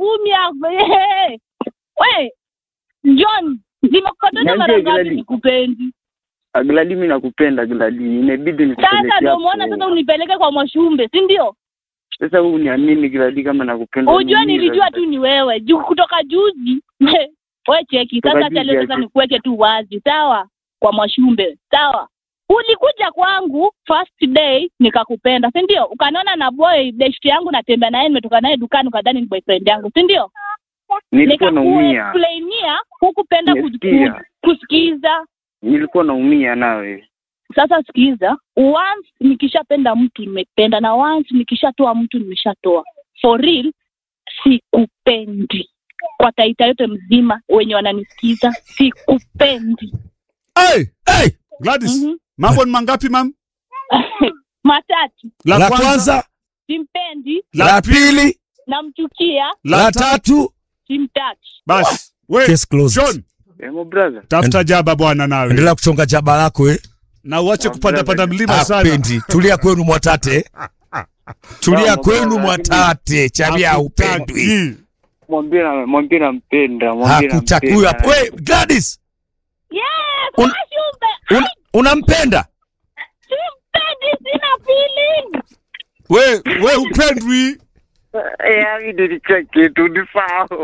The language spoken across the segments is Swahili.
ngumi hapo. Hey. We, John, nimekukataza Niambie, mara ngapi Gladys. nikupendi? Gladi, mimi nakupenda Gladi, imebidi Sasa nikupeleke ndio hapo. umeona sasa unipeleke kwa Mwashumbe, si ndio? Sasa wewe uniamini Gladi kama nakupenda. Ujua mimi, nilijua Gladi. tu ni wewe. Juu kutoka juzi. We cheki, Kutoka sasa acha juzi leo aje. sasa nikuweke tu wazi, sawa? Kwa Mwashumbe, sawa? Ulikuja kwangu first day nikakupenda, si ndio? Ukaniona na boy best yangu natembea naye nimetoka naye dukani ukadhani ni boyfriend yangu, si ndio? Nilikuwa naumia, Nikakuexplainia hukupenda ku- Nimesikia. ku- kusikiza. nilikuwa naumia nawe. Sasa sikiza, once nikishapenda mtu nimependa, na once nikishatoa mtu nimeshatoa. For real, sikupendi kwa taita yote mzima wenye wananisikiza, sikupendi. Hey, hey, Gladys, Mhm. mambo ni mangapi mam? Matatu, La kwanza, simpendi, la pili, namchukia, la tatu. simtaki. Basi we Case closed. John, Emo brother. tafuta jaba bwana nawe Endelea kuchonga jaba lako eh. na uache kupanda panda mlima sana. Hapendi. Tulia kwenu Mwatate. Tulia Sawa, kwenu sawa, Mwatate. Chabia upendwi. Hakutaki. Mwambie na mwambie nampenda, mwambie Hakutaki huyu hapo. nampenda. We, Gladys, Yes, Un- Mwashumbe, un, unampenda? simpendi, sina feeling. We, we upendwi. Eh, mimi nilicheki tu ni sawa.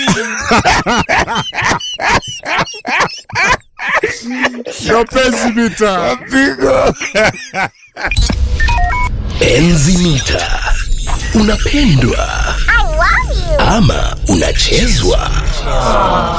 Sio penzi mita. Pigo. Enzi mita unapendwa ama unachezwa